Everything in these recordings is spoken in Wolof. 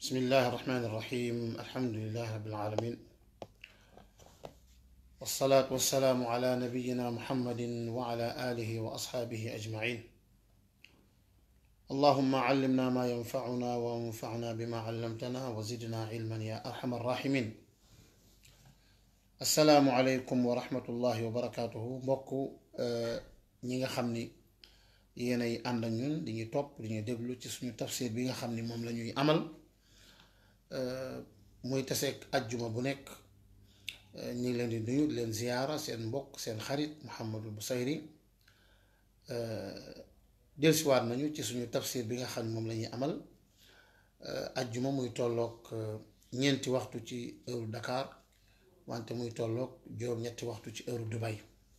بسم الله الرحمن الرحيم الحمد لله رب العالمين والصلاة والسلام على نبينا محمد وعلى آله وأصحابه أجمعين اللهم علمنا ما ينفعنا وانفعنا بما علمتنا وزدنا علما يا أرحم الراحمين السلام عليكم ورحمة الله وبركاته mbokku ñi nga xam ni yéenay ànd ak ñun di ñu topp di ñu déglu ci suñu tafsir bi nga xam ni moom la ñuy amal muy taseeg ajjuma bu nekk ñu ngi leen di nuyu di leen ziyaara seen mbokk seen xarit Mouhamadul Busayri dellusiwaat nañu ci suñu tafsir bi nga xam ni moom la ñuy amal ajjuma muy tolloog ñeenti waxtu ci heure Dakar wante muy tolloog juróom-ñetti waxtu ci heure Dubai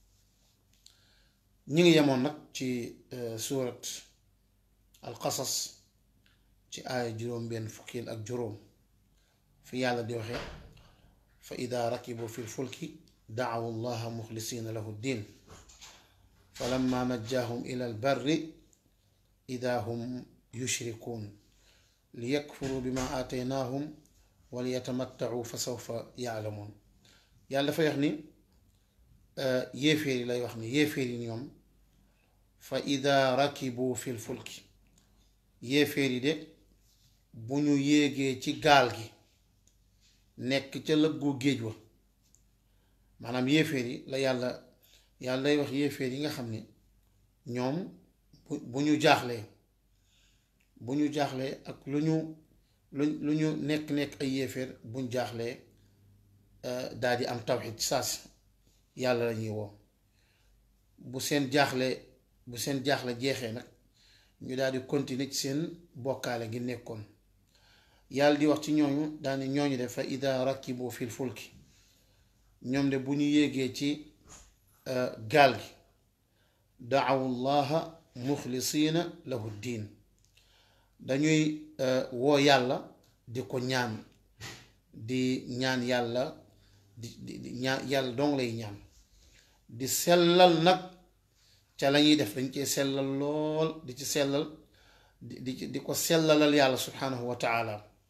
ñu ngi yemoon nag ci suurat alqasas ci aaya juróom-benn fukkil ak juróom fi yàlla di waxe fa ida rakibu fi lfulki daawu llaha muxlisina lahu ddin fa lamma najjaahum ila albarri ida hum yushrikuun liyakfuru bima aataynaahum waliyatamattacu fa sawfa yaalamuun yàlla dafay wax ni yéeféer yi lay wax ni yéeféer yi ñoom fa ida rakibu fi lfulki yéeféer yi de bu ñu yéegee ci gaal gi nekk ca lëggu géej wa maanaam yéeféer yi la yàlla yàlla day wax yéeféer yi nga xam ni ñoom bu bu ñu jaaxlee bu ñu jaaxlee ak lu ñu lu lu ñu nekk-nekk ay yéeféer buñ jaaxlee daal di am tawxid saas yàlla la ñuy woo bu seen jaaxle bu seen jaaxle jeexee nag ñu daal di continuer ci seen bokkaale gi nekkoon yàlla di wax ci ñooñu daane ñooñu de fa ida rakibu fil fulki ñoom de bu ñu yéegee ci gaal gi daawu llaha muxlisiina lahu diin dañuy woo yàlla di ko ñaan di ñaan yàlla di di ñaan yàlla dong lay ñaan di sellal nag ca la ñuy def dañ cee sellal lool di ci sellal di di di ko sellalal yàlla subhanahu wa taala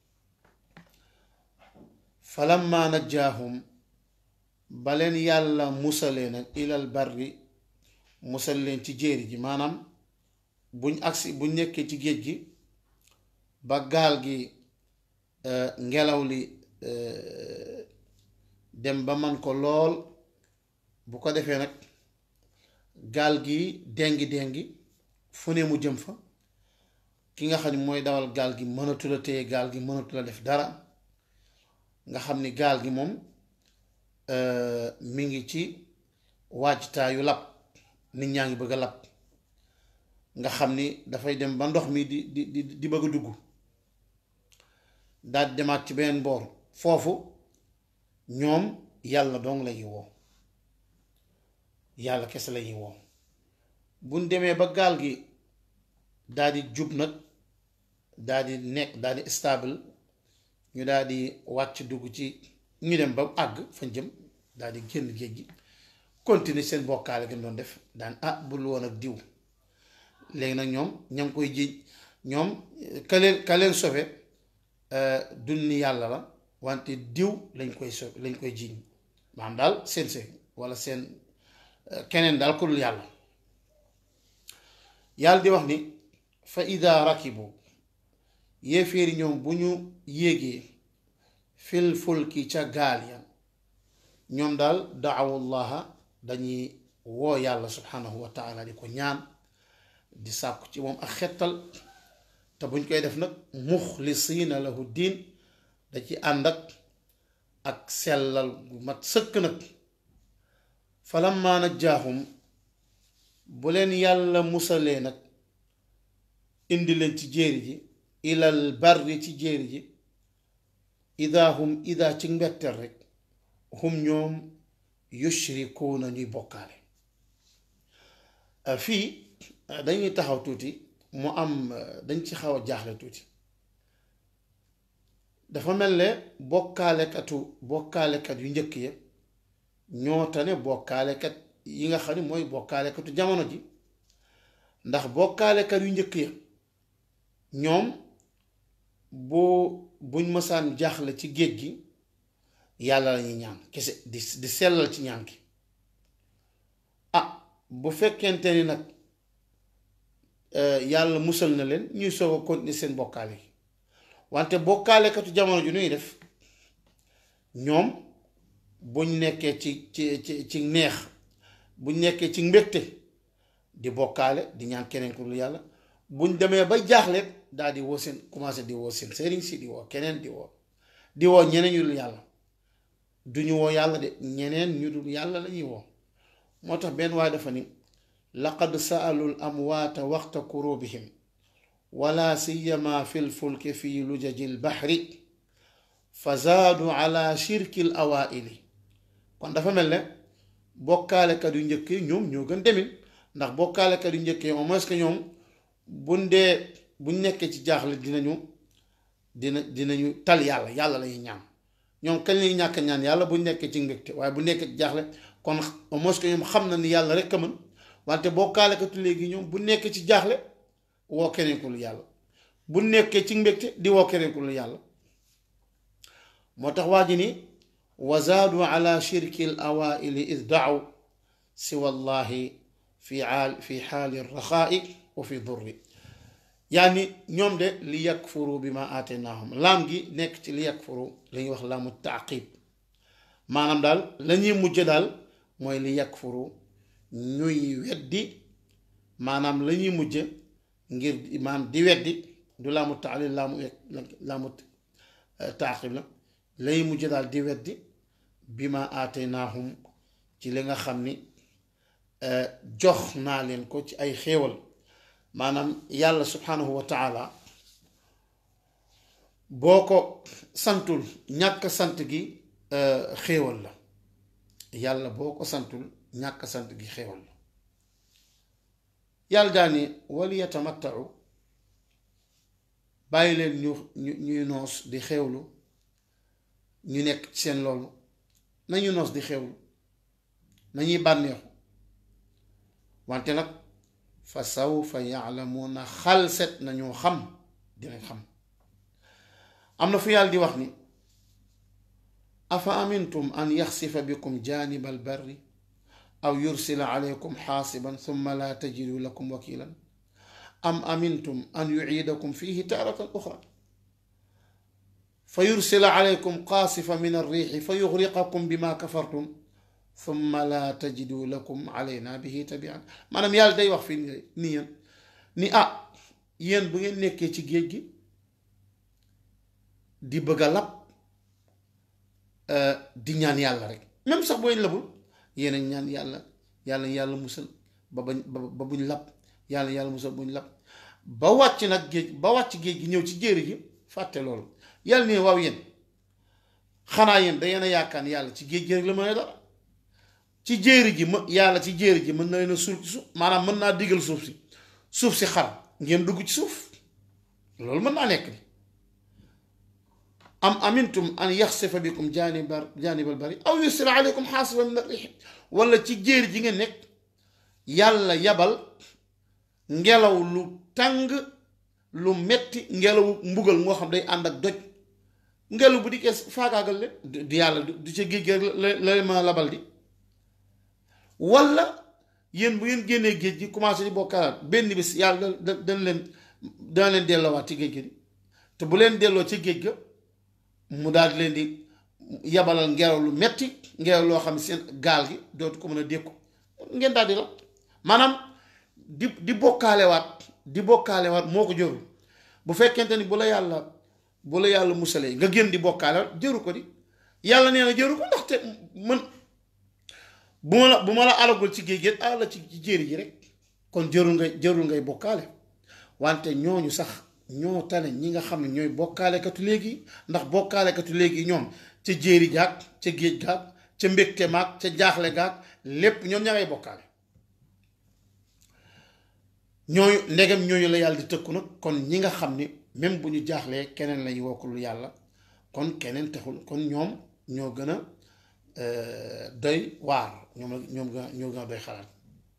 falamma najjaahum ba leen yàlla musalee nag ilal barri musal leen ci jéeri ji maanaam buñ agsi buñ nekkee ci géej gi ba gaal gi ngelaw li dem ba man ko lool bu ko defee nag gaal gi dengi dengi fu ne mu jëm fa ki nga xam ne mooy dawal gaal gi mënatula téye gaal gi mënatula def dara nga xam ni gaal gi moom mi ngi ci waajtaayu lab nit ñaa ngi bëgg a lab nga xam ni dafay dem ba ndox mi di di di di bëgg a dugg daal di demaat ci beneen boor foofu ñoom yàlla dong lañuy woo yàlla kese lañuy woo buñ demee ba gaal gi daal di jub nag daal di nekk daal di stable ñu daal di wàcc dugg ci ñu dem ba àgg fañ jëm daal di génn géej gi continuer seen bokkaale gi doon def daan ah bul woon ak diw léegi nag ñoom ña ngi koy jiiñ ñoom ka leen ka leen sofe dunni yàlla la wante diw lañ koy so lañ koy jiiñ maanaam daal seen se walla seen keneen daal ku dul yàlla yàlla di wax ni fa ida rakibu yéeféeri ñoom bu ñu yéegee fil fulki ca gaal ya ñoom daal daawullaha dañuy woo yàlla subhanahu wa taala di ko ñaan di sàkku ci moom ak xettal te buñ koy def nag muxlisiina lahu diin da ci ànd ak ak sellal gu mat sëkk nag falamma najjaahum bu leen yàlla musalee nag indi leen ci jéeri ji ilal barri ci jéeri ji ida hum ida ci mbetteel rek hum ñoom yushrikuuna ñuy bokkaale fii dañuy taxaw tuuti mu am dañ ci xaw a jaaxle tuuti dafa mel ne bokkaalekatu bokkaalekat yu njëkk ya ñoo tane bokkaalekat yi nga xam ne mooy bokkaalekatu jamono ji ndax bokkaalekat yu njëkk ya ñoom bu buñ mësaan jaaxle ci géej gi yàlla lañuy ñaan kese di di sellal ci ñaan gi ah bu fekkente ni nag yàlla musal na leen ñuy soog a continuer seen bokkaale yi wante bokkaalekatu jamono ju nuy def ñoom buñ nekkee ci ci ci ci neex buñ nekkee ci mbégte di bokkaale di ñaan keneen ku dul yàlla buñ demee ba jaaxle daal di woo seen commencé di woo seen sëriñ si di woo keneen di woo di woo ñeneen ñu dul yàlla duñu woo yàlla de ñeneen ñu dul yàlla lañuy woo moo tax benn waaye dafa ni laqad saalul amwaata waxta kurubihim wala siyama fi lfulki fi lujaji lbaxri fa zaadu ala shirki l awaili kon dafa mel ne bokkaalekat yu njëkk yi ñoom ñoo gën demin ndax bokkaalekat yu njëkk yi au moins que ñoom buñ dee buñ nekkee ci jaaxle dinañu dina dinañu tal yàlla yàlla lañuy ñaan ñoom kañ lañuy ñàkk ñaan yàlla buñ nekkee ci mbégte waaye bu nekkee ci jaaxle kon au moins que ñoom xam na ni yàlla rek a mën wante bokkaalekatu léegi ñoom bu nekkee ci jaaxle woo keneen ku lu yàlla bu nekkee ci mbégte di woo keneen ku lu yàlla moo tax waa ji ni wazaadu ala shirki l awaili id daaw siwa llahi fi aal fi xaali raxaai wa fi durri yaani ñoom de li yakfuru bi ma aateenaahum laam gi nekk ci li yakfuru la ñuy wax laamu taaqib maanaam daal la ñuy mujj daal mooy li yakfuru ñuy weddi maanaam la ñuy mujj ngir maanaam di weddi du laamu taalil laamu laamu taaqib la lay mujj daal di weddi bi ma aateenaahum ci li nga xam ni jox naa leen ko ci ay xéewal maanaam yàlla subhanahu wa taala boo ko santul ñàkk sant gi xéewal la yàlla boo ko santul ñàkk sant gi xéewal la yàlla daani wali yatamattau bàyyi leen ñu ñu ñuy noos di xéewlu ñu nekk ci seen loolu nañu noos di xéewlu nañuy bànneexu wante nag fa sawfa yaalamuuna xalset nañoo xam dinañ xam am na fu yàlla di wax ni afa amintum an yaxsifa bikum jaaniba albarri aw yursila alaykum xaasiban summa laa tajidu lakum wakilan am amintum an yuciidakum fihi taaratan uxra fa yursila alaykum qaasifa min arriixi fa yuxriqakum bima kafartum summa laa tajidu lakum alayna bihi tabian maanaam yàlla day wax fii ni yéen ni ah yéen bu ngeen nekkee ci géej gi di bëgg a lab di ñaan yàlla rek même sax booy labul yéen a ñaan yàlla yàlla yàlla musal ba bañ ba buñ lab yàlla yàlla musal buñ lab ba wàcc nag géej ba wàcc géej gi ñëw ci jéeri gi fàtte loolu yàlla ne waaw yéen xanaa yéen da yéen a yaakaar ni yàlla ci géej gi rek la mën a dara ci jéeri ji ma yàlla ci jéeri ji mën na leen a suul ci suuf maanaam mën naa digal suuf si suuf si xar ngeen dugg ci suuf loolu mën naa nekk ni am amintum an yaxsifa bikum jaanibar jaanibal bari aw yusira aleykum xaasiba min arriix wala ci jéeri ji ngeen nekk yàlla yabal ngelaw lu tàng lu metti ngelaw mbugal moo xam day ànd ak doj ngelaw bu dikkee faagaagal leen du yàlla du ca géej gi la la ma labal di wala yéen bu ngeen génnee géej gi commencé di bokkaalaat benn bis yàlla da dana leen dana leen delloowaat ci géej gi te bu leen delloo ci géej ga mu daal di leen di yabalal ngelaw lu metti ngelaw loo xam ne seen gaal gi dootu ko mën a dékku ngeen daal di la maanaam di di bokkaalewaat di bokkaalewaat moo ko jërul bu fekkente ni bu la yàlla bu la yàlla musalee nga génn di bokkaalewaat jëru ko di yàlla nee na jëru ko ndaxte mën bu ma la bu ma la alagul ci géej gi ala ci jéeri ji rek kon jërul ngay jërul ngay bokkaale wante ñooñu sax ñoo tane ñi nga xam ne ñooy bokkaalekatu léegi ndax bokkaalekatu léegi ñoom ca jéeri gaag ca géej gaag ca mbégte maag ca jaaxle gaag lépp ñoom ña ngay bokkaale ñooñu ndegam ñooñu la yàlla di tëkku nag kon ñi nga xam ni même bu ñu jaaxlee keneen lañu wokkul yàlla kon keneen taxul kon ñoom ñoo gën a doy waar ñoom la ñoom ñoo gën a doy xalaat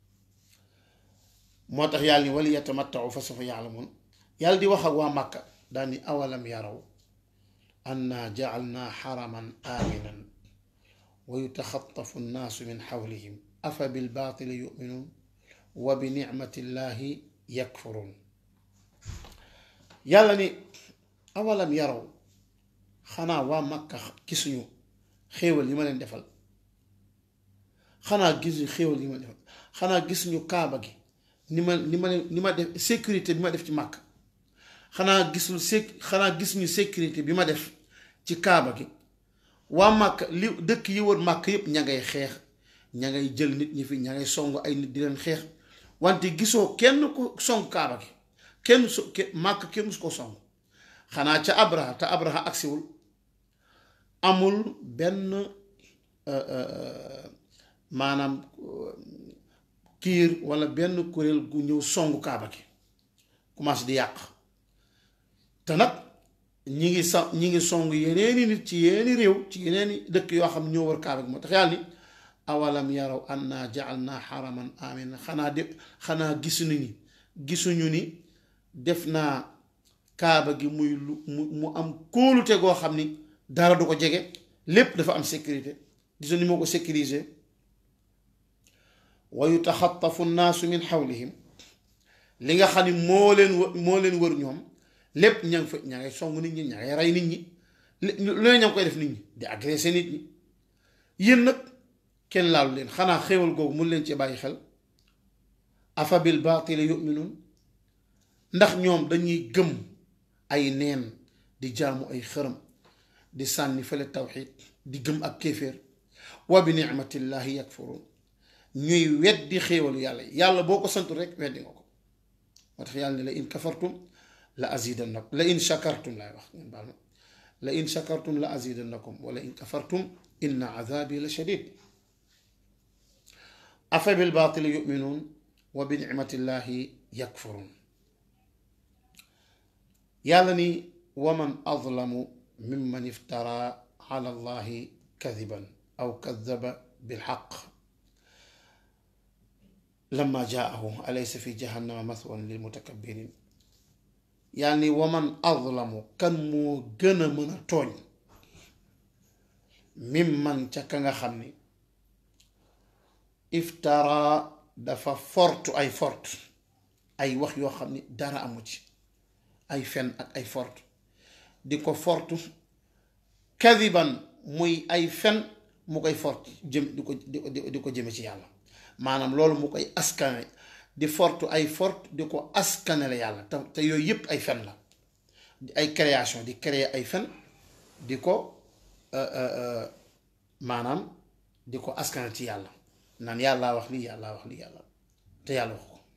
moo tax yàlla ni wali yatamattau fa sawfa yaalamun yàlla di wax ak waa màkka daal ni awalam yaraw anna jacalnaa xaraman aaminan wa yutaxatafu nnaasu min xawlihim afa bilbaatili yuminuun wa bi nicmati llahi yakfuruun yàlla ni awalam yaraw xanaa waa Makka gisuñu xéewal yi ma leen defal xanaa gisuñu xéewal yi ma defal xanaa gisuñu kaaba gi ni ma ni ma leen ni ma def sécurité bi ma def ci Makka xanaa gisul sé xanaa gisuñu sécurité bi ma def ci kaaba gi waa Makka li dëkk yi wër Makka yépp ña ngay xeex ña ngay jël nit ñi fi ña ngay song ay nit di leen xeex wante gisoo kenn ku song kaaba gi kenn so Makka kenn musu ko song xanaa ca Abraha te Abraha agsiwul amul benn maanaam kiir walla benn kuréel gu ñëw songu kaaba gi commencé di yàq te nag ñi ngi sa ñi ngi song yeneeni nit ci yeneeni réew ci yeneeni dëkk yoo xam ñoo wër kaaba gi moo tax yàlla ni awalam yaraw anna ja'alna xaraman amina xanaa de xanaa gisuñu ni gisuñu ni def naa kaaba gi muy lu mu mu am kóolute goo xam ni dara du ko jege lépp dafa am sécurité gisuñu ni moo ko sécuriser wa yutaxatafu nnaasu min xawlihim li nga xam ni moo leen wë moo leen wër ñoom lépp ña ngi fa ña ngay song nit ñi ña ngay rey nit ñi lu ne ña ngi koy def nit ñi di agressé nit ñi yéen nag kenn laalu leen xanaa xéewal googu mun leen ci bàyyi xel afa bil baatili yuminuun ndax ñoom dañuy gëm ay neen di jaamu ay xërëm di sànni fële tawxiid di gëm ak kéeféer wa bi nicmatillahi yakfuruun ñuy weddi xéewalu yàlla yàlla boo ko santu rek weddi nga ko moo tax yàlla ne la in kafartum la azidannakum la in shakartum laay wax ngeen baal ma la in shakartum la azidannakum wala in kafartum inna azabi la shadid afa bil baatili yuminuun wa bi nicmatillahi yakfuruun yàlla ni waman azlamu mimman iftara ala allahi kadiban aw kadaba bilxaq lamma jaahu alaysa fi jahannama mathwan lil mutakabbirin yàlla ni waman azlamu kan moo gën a mën a tooñ mimman ca ka nga xam ni iftara dafa fortu ay fort ay wax yoo xam ni dara amu ci ay fen ak ay fort di ko fortu kadiban muy ay fen mu koy fort jëm di ko di ko jëme ci yàlla maanaam loolu mu koy askane di fortu ay fort di ko askanele yàlla te te yooyu yépp ay fen la ay création di créer ay fen di ko maanaam di ko askane ci yàlla naan yàllaa wax lii yàllaa wax lii yàlla te yàlla wax ko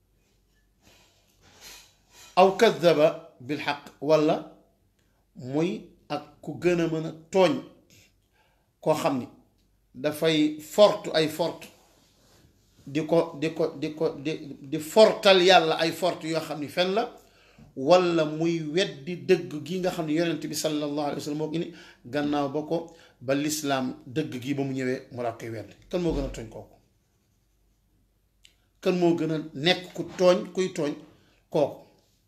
aw kadaba bil xaq walla muy ak ku gën a mën a tooñ koo xam ni dafay fortu ay fort di ko di ko di ko di di fortal yàlla ay fort yoo xam ni fen la walla muy weddi dëgg gi nga xam ne yonent bi sallallahu alayhi wa sallam moo ko ni gannaaw ba ko ba lislaam dëgg gi ba mu ñëwee mu laa koy weddi kan moo gën a tooñ kooku kan moo gën a nekk ku tooñ kuy tooñ kooku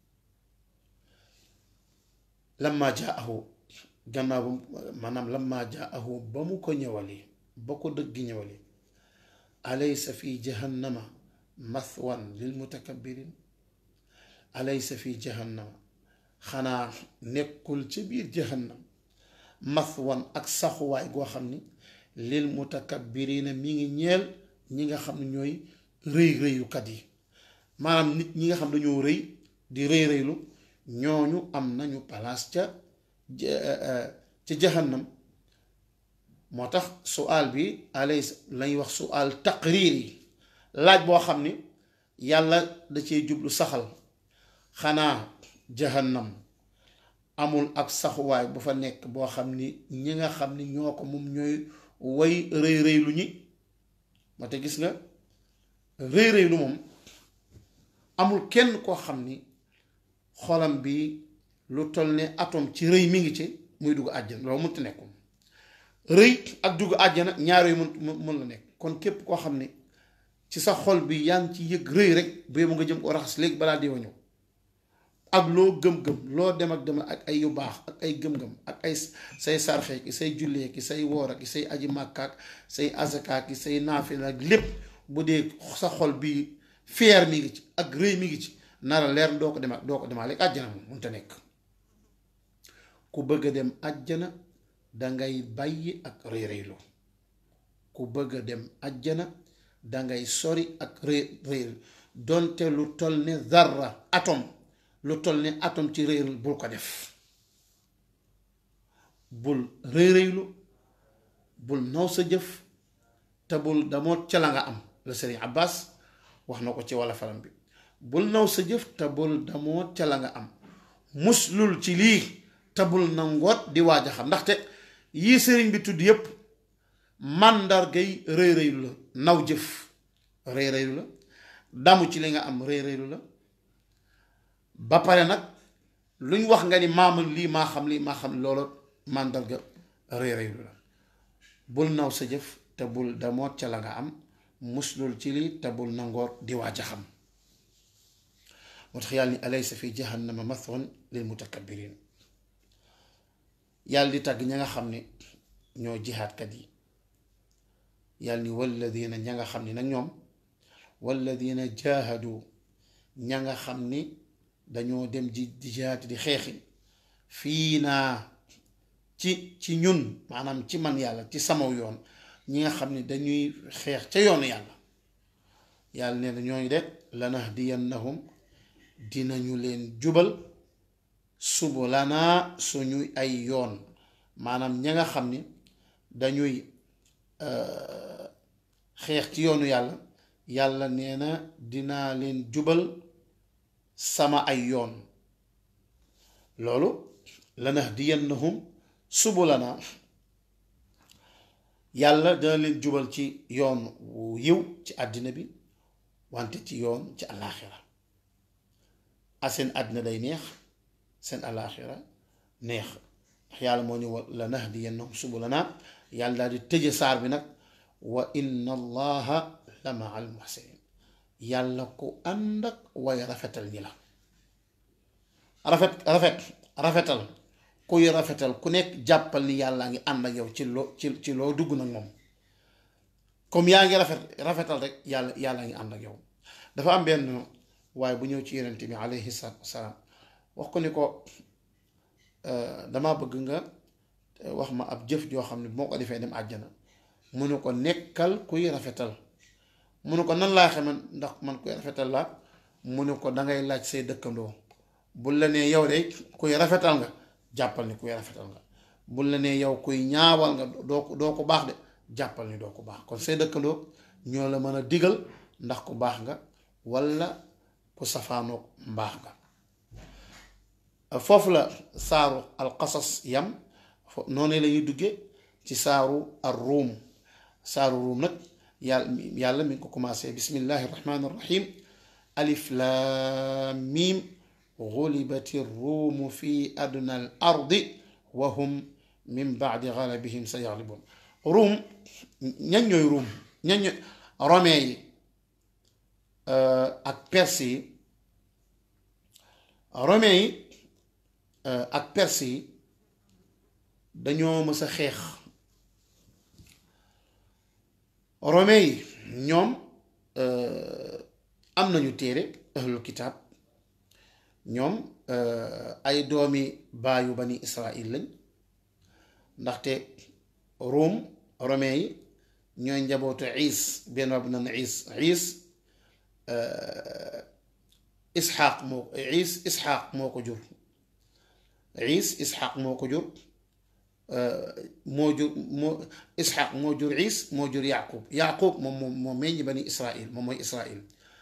lamma jaahu gannaaw ba maanaam lamma jaahu ba mu ko ñëwalee ba ko dëgg ñëwalee alaysa fi jahannama mathwan lil mutakabbirin alaysa fi jahannama xanaa nekkul ci biir jahannam mathwan ak saxuwaay goo xam ni lil mutakabbirina mi ngi ñeel ñi nga xam ne ñooy rëy rëylukat yi maanaam nit ñi nga xam dañoo rëy di rëy rëylu ñooñu am nañu palaas ca ca jahannam moo tax sual bi alays lañuy wax sual taqriir yi laaj boo xam ni yàlla da cee jublu saxal xanaa jahannam amul ab saxuwaay bu fa nekk boo xam ni ñi nga xam ni ñoo ko moom ñooy way rëy rëy lu ñi ma te gis nga rëy rëy lu moom amul kenn koo xam ni xolam bi lu toll ne atome ci rëy mi ngi ci muy dugg àjjana loolu mënut nekkum rëy ak dugg àjjana ñaar yooyu mën mën la nekk kon képp koo xam ne ci sa xol bi yaa ngi ci yëg rëy rek bu yóbbu nga jëm ko raxas léegi balaa diwa ñëw ak loo gëm-gëm loo dem ak dem ak ay yu baax ak ay gëm-gëm ak ay say sarxe ki say jullee ki say woor ki say aji màkkaak say azaka ki say naafila ak lépp bu dee sa xol bi fier mi ngi ci ak rëy mi ngi ci nara leer doo ko dem ak doo ko demaale ak àjjana moom mënta nekk ku bëgg a dem àjjana dangay bàyyi ak rëy rëylu ku bëgg a dem àjjana dangay sori ak rëy rëylu donte lu toll ne zarra atom lu toll ne atom ci rëylu bul ko def bul rëy rëylu bul naw sa jëf te bul damoo ca la nga am la Sëriñ Abbas wax na ko ci walla faram bi bul naw sa jëf te bul damoo ca la nga am muslul ci lii te bul na ngoot di waaj a xam ndaxte yii sëriñ bi tudd yépp màndargay rëy rëylu la naw jëf rëy rëylu la damu ci li nga am rëy rëylu la ba pare nag luñ wax nga ni maamal lii maa xam lii maa xam loolu màndarga rëy rëylu la bul naw sa jëf te bul damoot ca la nga am muslul ci lii te bul nangoor di waaj a xam moo tax yàlla ni alaysa fi jahannama mathwan lil mutakabbirin yàlla di tàgg ña nga xam ne ñoo jihaatkat yi yàlla ni walladina ña nga xam ni nag ñoom walladina jaahadu ña nga xam ni dañoo dem ji di jihaat di xeexi fii naa ci ci ñun maanaam ci man yàlla ci samaw yoon ñi nga xam ni dañuy xeex ca yoonu yàlla yàlla nee na ñooñu de lanahdiyannahum dinañu leen jubal subulanaa suñuy ay yoon maanaam ña nga xam ni dañuy xeex ci yoonu yàlla yàlla nee na dinaa leen jubal sama ay yoon loolu lanahdiyannahum subulanaa yàlla dina leen jubal ci yoon wu yiw ci àddina bi wante ci yoon ci àllaaxira a seen àddina day neex seen àllaaxira neex ndax yàlla moo ni wa la nahdiyannahum subulanaa yàlla daal di tëje saar bi nag wa inna allaha la maa al muhsinin yàlla ku ànd ak way rafetal ñi la rafet rafet rafetal kuy rafetal ku nekk jàppal ni yàllaa ngi ànd ak yow ci loo ci ci loo dugg nag moom comme yaa ngi rafet rafetal rek yàlla yàllaa ngi ànd ak yow dafa am benn waaye bu ñëw ci yonent bi alayhi salaatu wasalaam wax ko ni ko dama bëgg nga wax ma ab jëf joo xam ne moo ko defee dem àjjana mu ne ko nekkal kuy rafetal mu ne ko nan laa xame ndax man kuy rafetal la mu ne ko dangay laaj say dëkkandoo bul la nee yow de kuy rafetal nga jàppal ni kuy rafetal nga bul la nee yow kuy ñaawal nga doo ko doo ko baax de jàppal ni doo ko baax kon say dëkkandoo ñoo la mën a digal ndax ku baax nga walla ku safaanoog mbaax nga foofu la saaru alqasas yam noonu la ñuy duggee ci saaru ar ruum saaru ruum nag yàlla yàlla mi ngi ko commencé bismillahi rahmaani rahim alif laam miim gulibati ruumu fi adna al ardi wa hum min baadi galabihim sa yaglibun ruum ñan ñooy ruum ñan ñooy romain yi ak perse yi romain yi ak perse yi dañoo mës a xeex romain yi ñoom am nañu téere ahlul kitaab ñoom ay doomi baayu bani israil lañ ndaxte Rome romain yi ñooy njabootu iis benn rab nan iis iis isxaaq moo iis isxaaq moo ko jur iis isxaaq moo ko jur moo jur moo isxaaq moo jur iis moo jur yaqub yaqub moom moom moo meññ bani israil moom mooy israil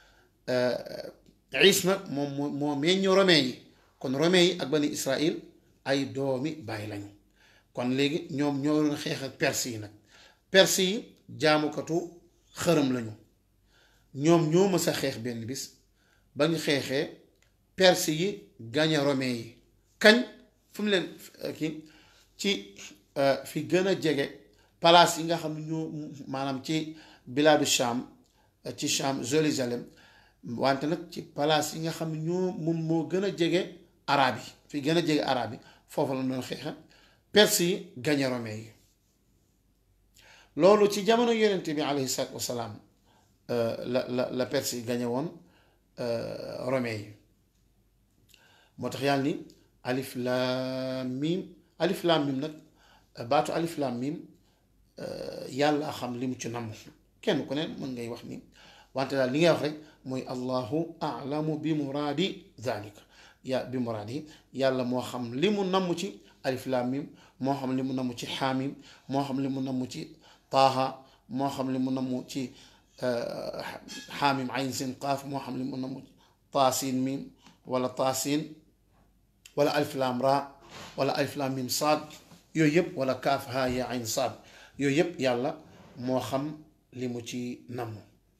iis nag moom moo moo meññ romain yi kon romain yi ak bani israil ay doomi bàyyi lañu kon léegi ñoom ñoo doon xeex ak perse yi nag perse yi jaamukatu xërëm lañu ñoom ñoo mës a xeex benn bis ba ñu xeexee perse yi gañe romain yi kañ fu mu leen kii ci fi gën a jege palaas yi nga xam ne ñoo maanaam ci bilaadu Sham ci Sham Jérusalem wante nag ci palaas yi nga xam ne ñoo moom moo gën a jege arab yi fi gën a jege arab yi foofu la doon xeexa perse yi gañe romain yi loolu ci jamono yonent bi alayhi salaatu wasalaam la la la perse yi gañe woon romain yi moo tax yàlla ni alif laam miim alif laam miim nag baatu alif laam miim yàlla xam li mu ci namm kenn ku ne mën ngay wax ni wante daal li ngay wax rek mooy allahu alamu bi muraadi zalika ya bi muraadi yàlla moo xam li mu namm ci alif laam miim moo xam li mu namm ci xaamim moo xam li mu namm ci taaha moo xam li mu namm ci xaamim ayn sin qaaf moo xam li mu namm taasin miim wala taasin wala alif laam raa wala alif laam miim saad yooyu yëpp wala kaaf haa yaa ayn saad yooyu yëpp yàlla moo xam li mu ci namm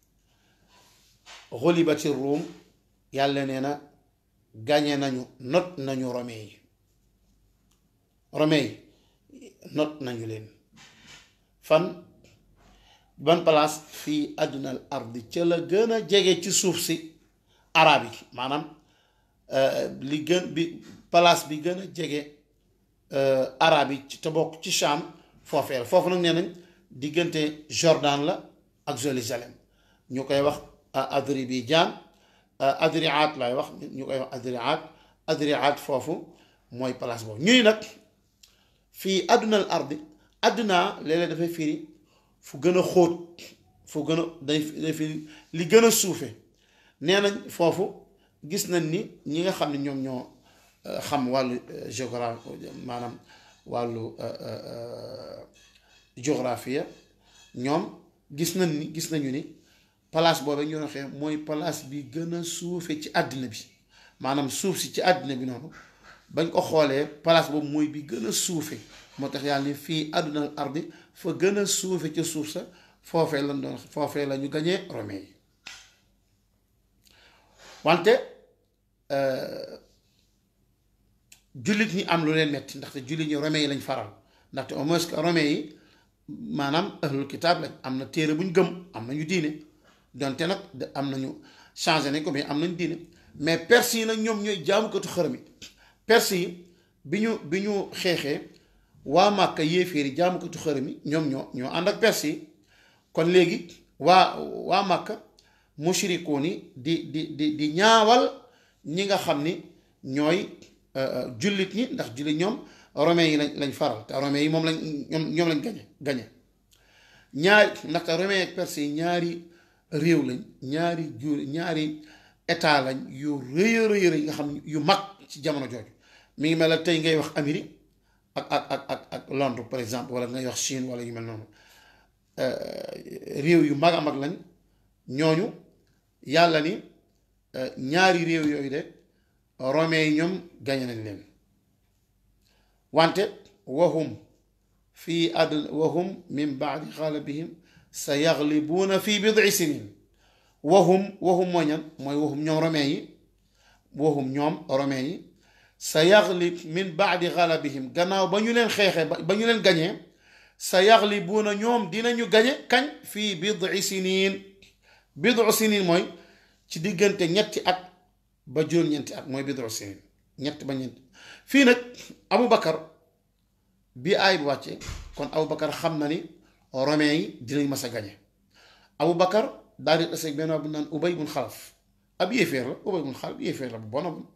xulibati ruum yàlla nee na gañe nañu not nañu rome yi rome yi not nañu leen fan ban place fii àddunal ardi ca la gën a jege ci suuf si arab yi maanaam li gën bi place bi gën a jege arab yi te bokk ci Sham foofee la foofu nag nee nañ diggante Jordan la ak Jérusalem ñu koy wax Adribijaan Adriat lay wax ñu koy wax Adriat Adriat foofu mooy place boobu ñuy nag fii àddunal ardi àdduna léeg-léeg dafay firi fu gën a xóot fu gën a day day firi li gën a suufe nee nañ foofu gis nañ ni ñi nga xam ne ñoom ñoo xam wàllu géographie maanaam wàllu géographie ñoom gis nañ ni gis nañu ni place boobu ñu waxee mooy place bi gën a suufe ci àddina bi maanaam suuf si ci àddina bi noonu bañ ko xoolee place boobu mooy bi gën a suufe moo tax yàlla ni fii àdduna ardi fa gën a suufe ca suuf sa foofee lañ doon foofee la ñu gañee romain yi wante jullit ñi am lu leen metti ndaxte jullit ñi romain yi lañ faral ndaxte au moins que romain yi maanaam ahlul kitaab lañ am na téere bu ñu gëm am nañu diine donte nag am nañu changé nañ ko mais am nañu diine mais perse yi nag ñoom ñooy jaamukatu xërëm yi perse yi bi ñu bi ñu xeexee waa Màkka yéeféer yi jaamukatu xërëm yi ñoom ñoo ñoo ànd ak perse yi kon léegi waa waa Màkka mushrikoon yi di di di di ñaawal ñi nga xam ni ñooy jullit ñi ndax jullit ñoom romain yi lañ lañ faral te romain yi moom lañ ñoom ñoom lañ gañe gañe ñaari ndaxte romain ak perse yi ñaari réew lañ ñaari jur ñaari état lañ yu rëy a rëy nga xam yu mag ci jamono jooju mi ngi mel ne tey ngay wax Amérique ak ak ak ak ak Londres par exemple wala ngay wax Chine wala yu mel noonu réew yu mag a mag lañ ñooñu yàlla ni ñaari réew yooyu de romain yi ñoom gañe nañ leen wante wahum fii adl wahum min baadi xalabihim sa yaglibuuna fii bid'i sinin wahum wahum mooy ñan mooy wahum ñoom romain yi wahum ñoom romain yi sa yaglib min baadi xalabihim gannaaw ba ñu leen xeexee ba ñu leen gañee sa yaglibuuna ñoom dinañu gañe kañ fii bid'i sinin bid'u sinin mooy ci diggante ñetti at ba juróom-ñeenti at mooy bid'u sinin ñett ba ñeenti fii nag Abu Bakar bi aay bu wàccee kon Abu Bakar xam na ni romain yi dinañ mas a gañe Abu Bakar daal di taseeg benn bu naan Ubay bun Xalaf ab yéeféer la Ubay bun Xalaf yéeféer la bu bona bon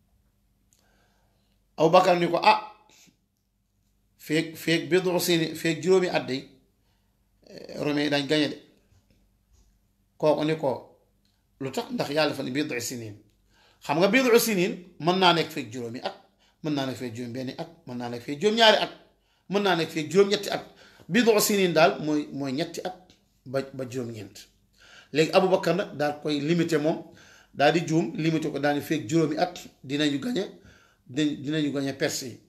Abu Bakar ni ko ah feeg feeg bid'u sinin feeg juróomi at day romain yi dañ gañe de kooku ni ko lu tax ndax yàlla fa ni bid'u sinin xam nga bid'u sinin mën naa nekk feeg juróomi at mën naa nekk feeg juróom benni at mën naa nekk feeg juróom-ñaari at mën naa nekk feeg juróom-ñetti at bid'u sinin daal mooy mooy ñetti at ba ba juróom-ñeent léegi Aboubacar nag daal koy limité moom daal di juum limité ko daal di feeg juróomi at dinañu gañe dinañu gañe perse yi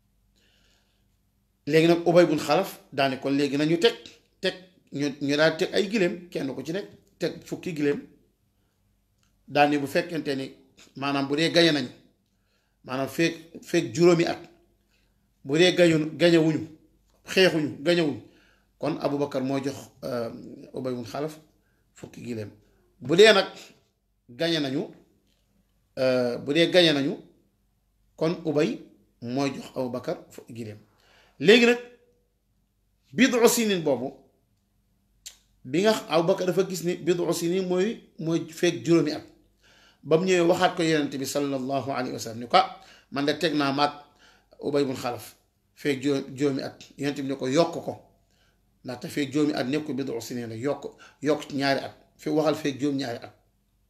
léegi nag Ubay bun Xalaf daal ni kon léegi nañu teg teg ñu ñu daal teg ay giléem kenn ko ci nekk teg fukki giléem daal ni bu fekkente ni maanaam bu dee gañe nañu maanaam feeg feeg juróomi at bu dee gañu gañewuñu xeexuñu gañewuñu kon Aboubacar moo jox Ubay bun Xalaf fukki giléem bu dee nag gañe nañu bu dee gañe nañu kon ubay mooy jox abu bakar giléem léegi nag bidu sinin boobu bi nga abu bakar dafa gis ni bidu sinin mooy mooy fekk juróomi at ba mu ñëwee waxaat ko yonent bi sallallahu alayhi wa sallam ni ko man de teg naa maag ubay bun xalaf fekk juróomi at yonent bi ne ko yokk ko ndaxte fekk juróomi at nekk ko bidu sinin la yokk yokk ci ñaari at fi waxal fekk juróom ñaari at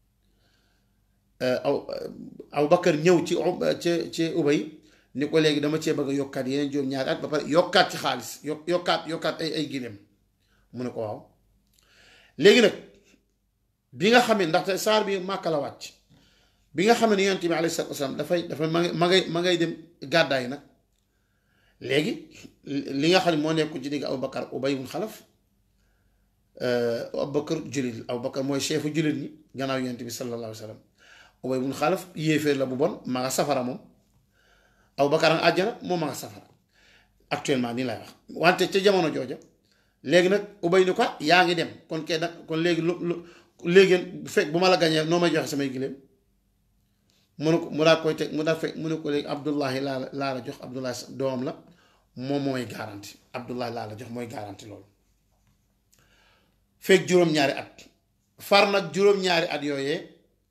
aw aw Bakar ñëw ci ci ci ubay ni ko léegi dama cee bëgg a yokkaat yeneen juróom ñaari at ba pare yokkaat ci xaalis yokk yokkaat yokkaat ay ay gileem mu ne ko waaw léegi nag bi nga xam ne ndaxte saar bi Màkka la wàcc bi nga xam ne yonent bi alayhi salaatu wasalaam dafay dafay ma ma ngay ma ngay dem gàddaay nag léegi li nga xam ne moo nekk ci digg Abu Bakar Ubay ibn Xalaf Abu Bakar jullit Abu Bakar mooy chefu jullit ñi gannaaw yonent bi sallallahu alayhi wa sallam Ubay ibn Xalaf yéeféer la bu bon ma nga safara moom Abu Bakar ak àjjana moom ma nga safara actuellement nii lay wax wante ca jamono jooja léegi nag Ubay ni ko yaa ngi dem kon kay nag kon léegi lu lu léegi bu fekk bu ma la gañee noo may joxe samay giléem mu ne ko mu daal koy teg mu daal fekk mu ne ko léegi Abdullahi laa la laa la jox Abdullahi doomam la moom mooy garanti Abdullahi laa la jox mooy garanti loolu fekk juróom-ñaari at far nag juróom-ñaari at yooyee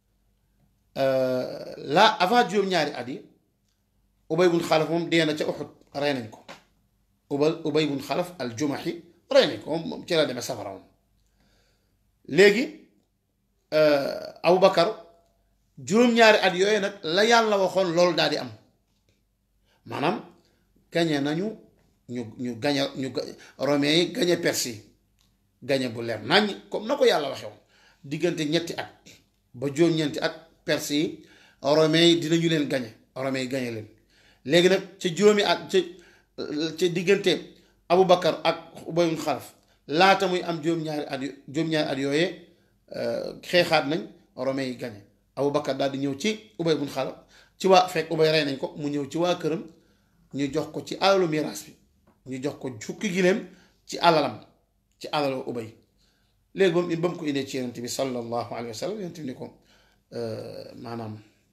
la avant juróom-ñaari at yi ubay bun xalaf moom dee na ca uxut rey nañ ko ubal ubay bun xalaf al jumaxi rey nañ ko moom ci la demee safara moom léegi abu bakar juróom-ñaari at yooyu nag la yàlla waxoon loolu daal di am maanaam gañe nañu ñu ñu gañe ñu romain yi gañe perse yi gañe bu leer naññ comme na ko yàlla waxee woon diggante ñetti at ba juróom-ñeenti at perse yi romain yi dinañu leen gañe romain yi gañe leen léegi nag ca juróomi at ca ca diggante Abu Bakar ak Ubay ibn Xalaf laata muy am juróom-ñaari at juróom-ñaari at yooyee xeexaat nañ romain yi gañe Abu Bakar daal di ñëw ci Ubay ibn Xalaf ci waa fekk Ubay rey nañ ko mu ñëw ci waa këram ñu jox ko ci alalu miraas bi ñu jox ko fukki giléem ci alalam ci alalu ubay léegi ba mu ba mu ko indee ci yonent bi sallallahu alayhi wa sallam yonent bi ni ko maanaam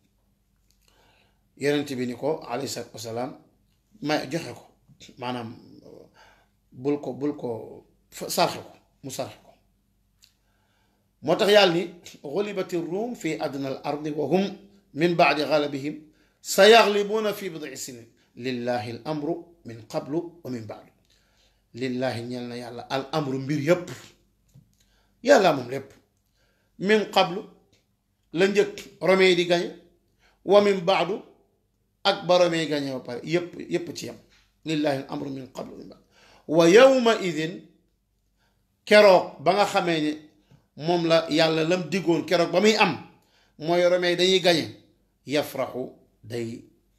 yonent bi ni ko alayhi salaatu wasalaam may joxe ko maanaam bul ko bul ko sarxe ko mu sarxe ko moo tax yàlla ni xulibati ruum fi adna al ardi wa hum min baadi galabihim sa yaglibuuna fi bid'i sinin lillahi al amru min qablu wa min baadu lillahi ñel na yàlla al amru mbir yépp yàlla moom lépp min qablu la njëkk romain yi di gañe wa min baadu ak ba romain yi gañe ba pare yépp yépp ci yam lillahi al amru min qablu wa min baadu wa yawma idin keroog ba nga xamee ne moom la yàlla lam diggoon keroog ba muy am mooy romain yi dañuy gañe yafraxu day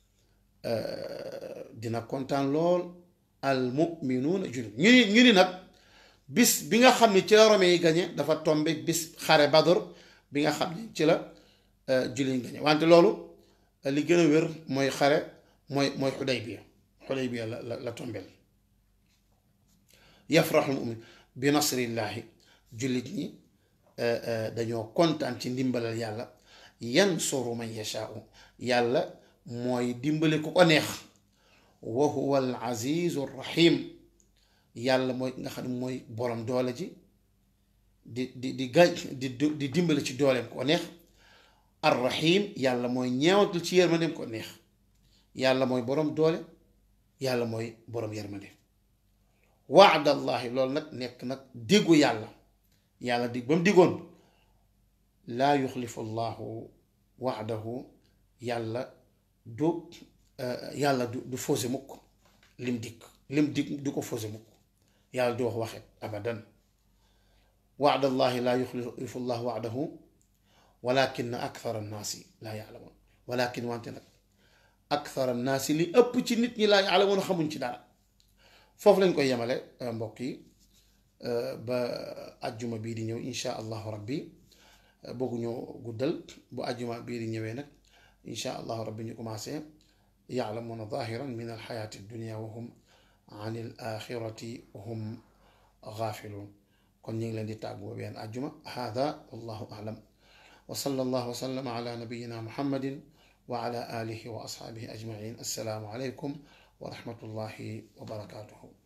dina kontaan lool al muminuuna jullit ñu ni ñu ni nag bis bi nga xam ne ci la romain yi gañe dafa tombe bis xare badr bi nga xam ne ci la jullit yi gañe wante loolu li gën a wér mooy xare mooy mooy xudaybiya xudaybiya la la la tombel yafraxul mumin bi nasrillahi jullit ñi dañoo kontaan ci ndimbalal yàlla yansuru man yashaau yàlla mooy dimbali ku ko neex wa huwa al azizu rahim yàlla mooy nga xam ne mooy borom doole ji di di di gañ di di dimbali ci dooleem ko neex ar rahim yàlla mooy ñeewatul ci yërmandeem ko neex yàlla mooy borom doole yàlla mooy borom yërmande waadallahi loolu nag nekk nag diggu yàlla yàlla dig ba mu diggoon laa yuxlifu llahu waadahu yàlla du yàlla du du faussé mukk lim dikk lim dikk du ko faussé mukk yàlla du wax waxet abadan waadallahi laa yuxlifu llahu waadahu walakin akthara annaasi laa yaalamoon walakin wante nag akthara annaasi li ëpp ci nit ñi laa yaalamoon xamuñ ci dara foofu lañ koy yemale mbokk yi ba ajjuma bii di ñëw insha allahu rabbi bëgguñoo guddal bu ajjuma bii di ñëwee nag insha allahu rabbi ñu commencé yaalamuuna zahiran min alxayaati dunia wa hum an il axirati hum gaafiluun kon ñu ngi leen di tàggu benn ajjuma hada wallahu alam wa sallallahu wa sallama ala nabiyina muhammadin wa ala alihi wa ashaabihi ajmain assalaamu aleykum wa rahmatullahi wa barakaatuhu